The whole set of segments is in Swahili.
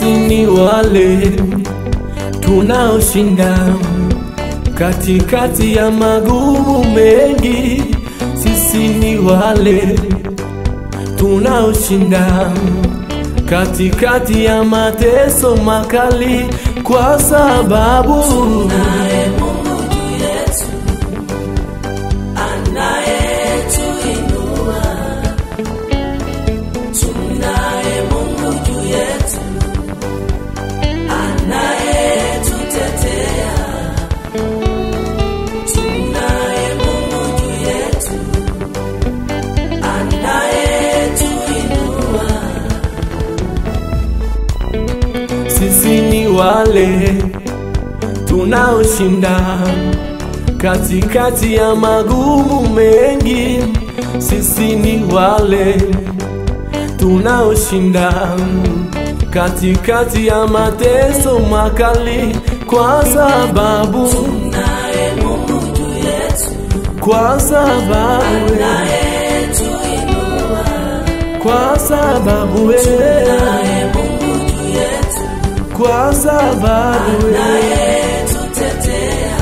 ni wale tunaoshinda katikati ya magumu mengi. Sisi ni wale tunaoshinda katikati ya mateso makali, kwa sababu Naye Mungu juu yetu anayetuinua. Tunaye Mungu juu yetu anayetutetea. Tunaye Mungu juu yetu anayetuinua. sisi ni wale tunaoshinda katikati ya magumu mengi. Sisi ni wale tunaoshinda katikati ya mateso makali, kwa sababu Tunaye Mungu juu yetu kwa sababu anayetuinua. kwa sababu wewe Naye Mungu juu yetu kwa sababu wewe anayetutetea.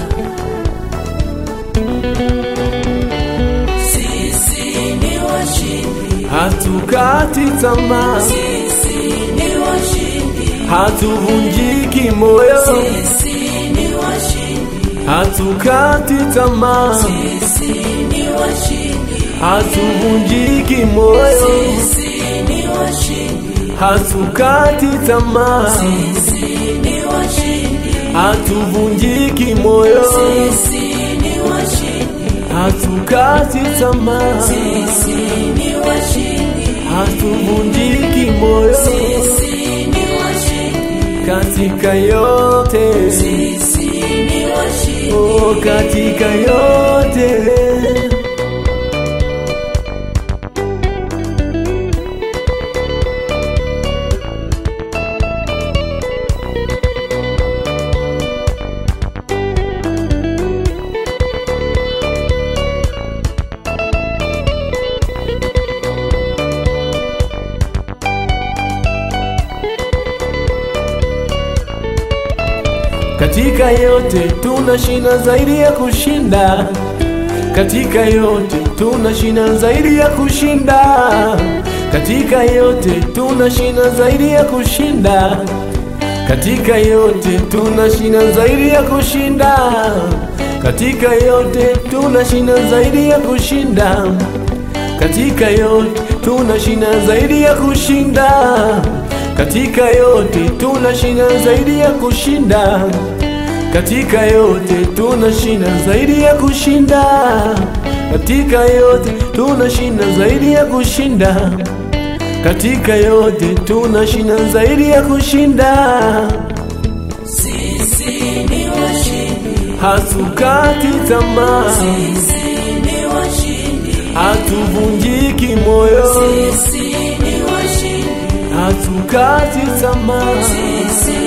Sisi ni washindi, hatukati tamaa, sisi ni washindi, hatuvunjiki moyo, sisi ni washindi, hatukati tamaa, sisi ni washindi, hatuvunjiki moyo, sisi ni washindi, hatukati tamaa, sisi ni washindi, hatuvunjiki moyo, sisi ni washindi, hatukati tamaa, sisi ni washindi. hatuvunjiki moyo Sisi ni washindi, katika yote, sisi ni washindi, oh, katika yote. Katika yote tunashinda zaidi ya kushinda. Katika yote tunashinda zaidi ya kushinda. Katika yote tunashinda zaidi ya kushinda. Katika yote tunashinda zaidi ya kushinda. Katika yote tunashinda zaidi ya kushinda. Katika yote tunashinda zaidi ya kushinda. Katika yote tunashinda zaidi ya kushinda. Katika yote tunashinda zaidi ya kushinda. Katika yote tunashinda zaidi ya kushinda. Katika yote tunashinda zaidi ya kushinda. sisi ni washindi, Hatukati tamaa, sisi ni washindi, hatuvunjiki moyo, sisi ni washindi, hatukati tamaa, sisi